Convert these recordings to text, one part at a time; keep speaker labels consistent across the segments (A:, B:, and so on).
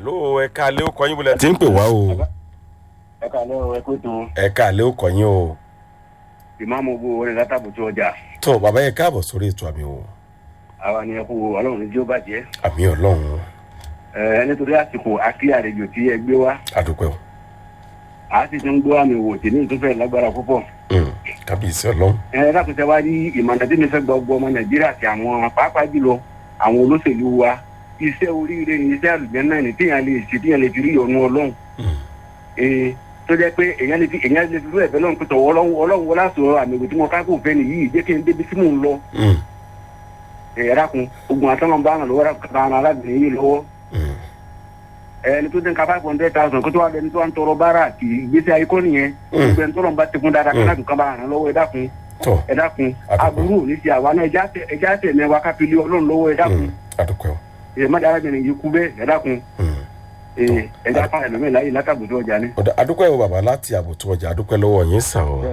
A: hello ẹ káalẹ́ ó kọyín bọ́lẹ̀ tí ń pè wá o
B: ẹ kàlẹ́ o ẹ kó tó
A: ẹ káalẹ́ ó kọyín o
B: ìmáàmù owó orin látàbùtú ọjà
A: tó bàbá yẹn káàbọ̀ sórí ètò àmì o
B: àwa ni ẹ kú ọlọ́run ní jí ó bàjẹ́
A: àmì ọlọ́run
B: ẹ nítorí àsìkò akílẹ̀ àlejò tí ẹ gbé wá
A: àdúpẹ́ o
B: a sì ti ń gbọ́ àmì wò tí ní ìtúfẹ́ lágbára púpọ̀
A: Mm, kábíyèsí ọlọ́run
B: ẹ lákòóso wa ní ìmọ̀nà tí mi fẹ́ gbọ́ gbọ́ ọmọ nàìjíríà àti àwọn pàápàá jùlọ àwọn olóṣèlú wa iṣẹ́ oríire ni iṣẹ́ àlùjẹ́ náà ni téèyàn lè ṣe téèyàn lè fi rí ìyọnu ọlọ́run
A: Mm,
B: ee tó jẹ́ pé èèyàn lè fi èèyàn lè fi rú ẹ̀fẹ́ lọ́run pẹ̀tọ̀ ọlọ́run ọlọ́run wọlé àṣọ àmì ìwé tí mo ká kó fẹ́ nìyí jẹ́ kí n débi tí mò ń lọ
A: mm,
B: ẹ̀yà kun ogun àtọ́nà bá ràn lọ́wọ́ kan ara arábìnrin yìí lọ́wọ́
A: mm,
B: ẹni tó dín ká five hundred thousand kó tó wà lẹni tó wà ń tọrọ báárà kì í gbèsè ayé kọ́ nìyẹn
A: Mm.
B: gbogbo ẹni tọ́lọ̀ ń bá tekun dáadáa kí láti kan bá ràn lọ́wọ́ ẹ dákun
A: tó
B: ẹ dákun
A: Àdúgbò.
B: aburú ò ní ti àwa náà ẹjá tẹ ẹjá tẹ mẹwa kápẹ́lẹ́ ọlọ́run lọ́wọ́ ẹ dákun
A: mm, àdúpẹ́ o
B: ẹ má dára bìnrin yìí kú bẹ́ẹ̀ ẹ dákun
A: Mm.
B: ẹ ẹjá fún ẹlòmíì láyé látàgbòdo ọjà ni.
A: ọ̀dà àdúpẹ́ o bàbá láti àbùtù ọjà àdúpẹ́ lọ́wọ́ yín sàn o.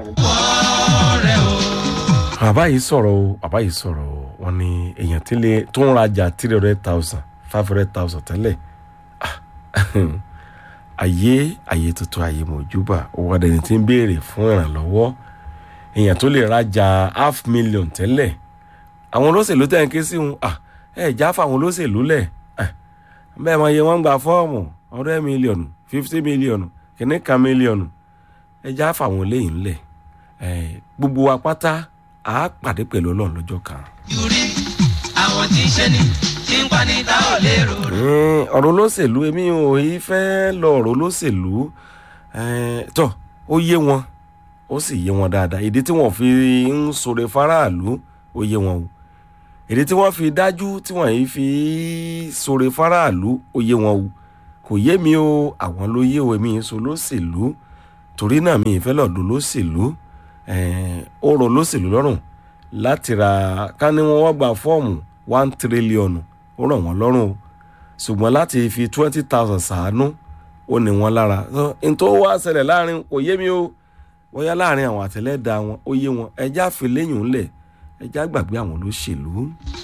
A: bàbá yìí sọ̀rọ̀ o bàbá yìí sọ̀rọ̀ o wọ́n ní èèyàn tí lè tó ń rajà three hundred thousand five hundred thousand tẹ́lẹ̀ Ah, ayé ayé tuntun ayé mọ̀júbà owó adẹni tí ń béèrè fún ìrànlọ́wọ́ èèyàn tó lè rajà half million tẹ́lẹ̀ àwọn olóṣèlú tẹ̀ ń ké sí wọn ah, ẹ já fáwọn olóṣèlú lẹ̀ Ah, bẹ́ẹ̀ mọ iye wọn ń gba fọ́ọ̀mù hundred mílíọ̀nù fifty mílíọ̀nù kìíní kan mílíọ̀nù ẹ já fáwọn eléyìí ńlẹ̀ Eh, gbogbo wa pátá a pàdé pẹ̀lú ọlọ́run lọ́jọ́ kan.
C: yúrí àwọn tí ń ṣe ni tí ń pa ní ta ò lérò rẹ̀.
A: Mm, ọ̀rọ̀ olóṣèlú èmi ò yí fẹ́ lọ ọ̀rọ̀ olóṣèlú Eh, tọ́ ó yé wọn ó sì yé wọn dáadáa ìdí tí wọ́n fi ń sọ̀rọ̀ faraàlú ó yé wọn o ìdí tí wọ́n fi dájú tí wọ́n yìí fi sọ̀rọ̀ faraàlú ó yé wọn o kò yé mi o àwọn ló yé o èmi yìí sọ lóṣèlú torí náà mi ì fẹ́ lọ́ọ̀dún lóṣèlú Eh, ó rọ lóṣèlú lọ́rùn láti ra ká ní wọ́n wá gba fọ́ọ̀mù one trillion ó ràn wọ́n lọ́rùn o ṣùgbọ́n láti fi twenty thousand ṣàánú ó ní wọn lára So, n tó wá ṣẹlẹ̀ láàrin kò yé mi o bóyá láàrin àwọn àtẹlẹ́dà wọn ó yé wọn ẹjá fi léyìn ńlẹ̀ ẹjá gbàgbé àwọn olóṣèlú.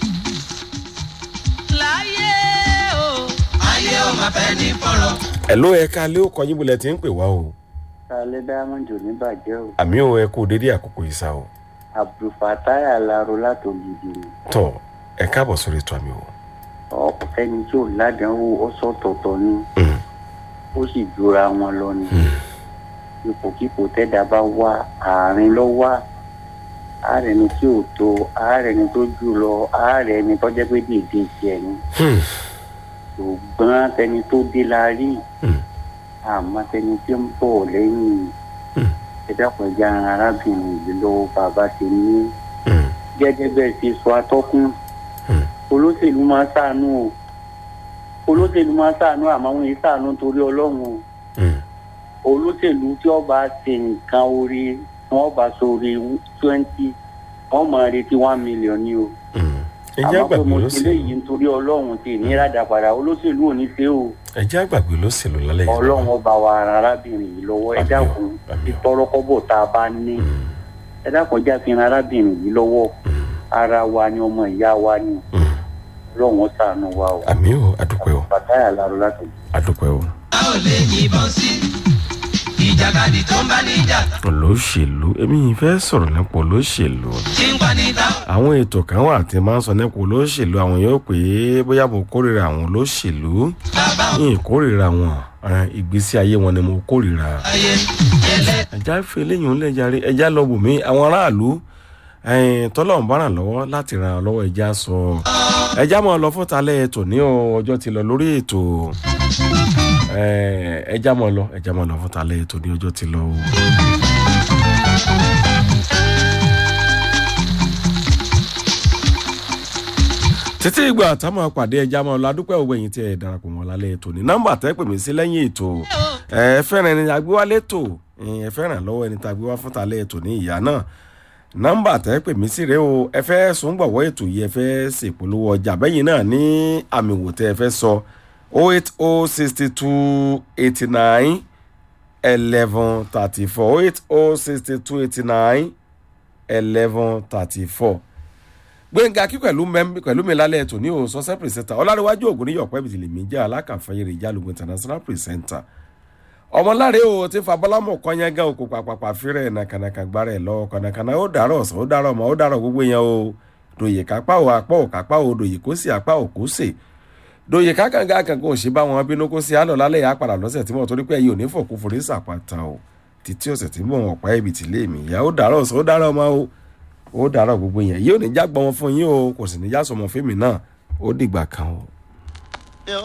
C: láyé o ayé o máa fẹ́ ní fọ́rọ̀.
A: ẹ̀ló ẹ̀ka lé ó kọyìn bulẹ̀ tí ń pè wá o
D: alẹ́ diamond ò ní bàjẹ́ o
A: àmì ò ẹ kú dédé àkókò ìsà o
D: abdulfatai alaro látògidì ni
A: tọ ẹ káàbọ̀ sórí ètò àmì o.
D: ọ̀pọ̀ fẹ́ni tí ò ládàáwò ọ̀sọ̀tọ̀tọ̀ ni
A: Mm,
D: ó sì jura wọn lọ ni
A: mm,
D: ipòkípò tẹ́dá bá wá àárín lọ wá ààrẹ ni tí ò tó ààrẹ ni tó jù lọ ààrẹ ni tó jẹ́ pé dèdè tiẹ̀ ni
A: mm,
D: ṣùgbọ́n tẹni tó dé la rí
A: mm,
D: àmọ́ tẹni tí ń bọ̀ lẹ́yìn
A: Mm.
D: ẹ dákun ẹja ara arábìnrin yìí lọ́wọ́ bàbá ṣe ní
A: mm,
D: gẹ́gẹ́ bẹ́ẹ̀ ṣe sọ atọ́kùn
A: mm.
D: olóṣèlú máa ń ṣàánú o olóṣèlú máa ń ṣàánú àmọ́ wọn yìí ṣàánú torí ọlọ́run o
A: Mm,
D: olóṣèlú tí ọba ṣe nǹkan orí wọn bá sórí twenty wọn máa retí one million ni o
A: mm. ẹjẹ́
D: àmọ́ pé
A: àgbàgbé
D: mo ṣe léyìí
A: olóṣèlú
D: nítorí ọlọ́run tí ní rádà padà olóṣèlú ò ní ṣe o
A: ẹjẹ́ àgbàgbé olóṣèlú lálẹ́ yìí.
D: ọlọ́run ọba wa ara arábìnrin yìí lọ́wọ́ ẹ
A: Àmín o,
D: dákun
A: àmín o.
D: ìtọ́rọ́kọ́bọ̀ tá a bá ní
A: Mm,
D: ẹ dákun já fi ran arábìnrin yìí lọ́wọ́
A: mm,
D: ara wa ni ọmọ ìyá wa ni
A: mm.
D: ọlọ́run ó ṣàánú wa o
A: àmì ò àdúpẹ́ o
D: bàtáyà láró láti
A: àdúpẹ́ o.
C: a ò lè yìnbọn sí ìjàkadì tó ń bá níjà
A: olóṣèlú èmi yìí fẹ́ sọ̀rọ̀ nípa olóṣèlú.
C: tí ń pa ní ta ò.
A: àwọn ètò kan wà tí máa ń sọ nípa olóṣèlú àwọn yóò pé bóyá mo kórìíra àwọn olóṣèlú
C: bàbá ò
A: yìí kórìíra wọn eh, ìgbésí ayé wọn ni mo kórìíra.
C: ayé ẹlẹ́
A: ẹja fi eléyìí ńlẹ̀ jàre ẹja lọ bù mí àwọn aráàlú eh, tọ́lọ̀ ń bá ràn lọ́wọ́ láti ràn án lọ́wọ́ ẹja sọ ẹja máa lọ fún talẹ́ ètò ní o ọjọ́ ti lọ lórí ètò Eh, ẹja máa lọ ẹja máa lọ fún talẹ́ ètò ní ọjọ́ ti lọ o. títí ìgbà táwọn apàdé ẹja máa lọ adúpẹ́ òwe yìí tí ẹ darapọ̀ mọ́ lálẹ́ ètò ní nọ́mbà tẹ́ pè mí sí lẹ́yìn ètò ẹ fẹ́ràn ẹni agbéwálé tò ẹ fẹ́ràn lọ́wọ́ ẹni tá a gbé wá fún talẹ́ ètò ní ìyá náà nọ́mbà tẹ́ pè mí sí rèé o ẹ fẹ́ sùn gbọ̀wọ́ ètò yìí ẹ fẹ́ ṣèpolówó ọjà bẹ́yìn náà ní àmì wò tẹ́ ẹ fẹ́ sọ o eight o sixty two eighty nine eleven thirty four o eight o sixty two eighty nine eleven thirty four gbẹ̀ngà kí pẹ̀lú mẹ́m- pẹ̀lú mi lálẹ́ ètò ní òun sọ́sẹ́ pìrìsẹ́ńtà ọlárẹ̀wájú ògùn níyọ̀ pẹ́ bìtìlì mi jẹ́ alákànfẹ́yẹrẹ ìjálùgbọ̀n international pìrìsẹ́ńtà ọmọláre o ti fa bọ́lámù kọ́nyẹ́gá òkú pàpàpà fírẹ̀ nàkànàkà gbára ẹ̀ lọ́wọ́ kànàkànà ó dàrọ̀ ọ̀sán ó dàrọ̀ ọmọ ó dàrọ̀ gbogbo yẹn o dòye kápá o apá ò kápá o dòye kó sì apá ò kó sè dòye kákàngá kankan ò ṣe bá wọn bínú kó sí àlọ́ lálẹ́ yà á padà lọ́sẹ̀ tí mo torí pé ẹ̀yìn ò ní fòkú forí sàpàtà o títí ọ̀sẹ̀ tí mò ń ọ̀pá ẹ̀bì tí lé mi ìyá ó dàrọ̀ ọ̀sán ó dàrọ̀ ọmọ o ó dàrọ̀ gbogbo yẹn yóò ní jágbọ́n wọn fún yín o kò sì ní já sọmọ fíìmù náà ó dìgbà kan o.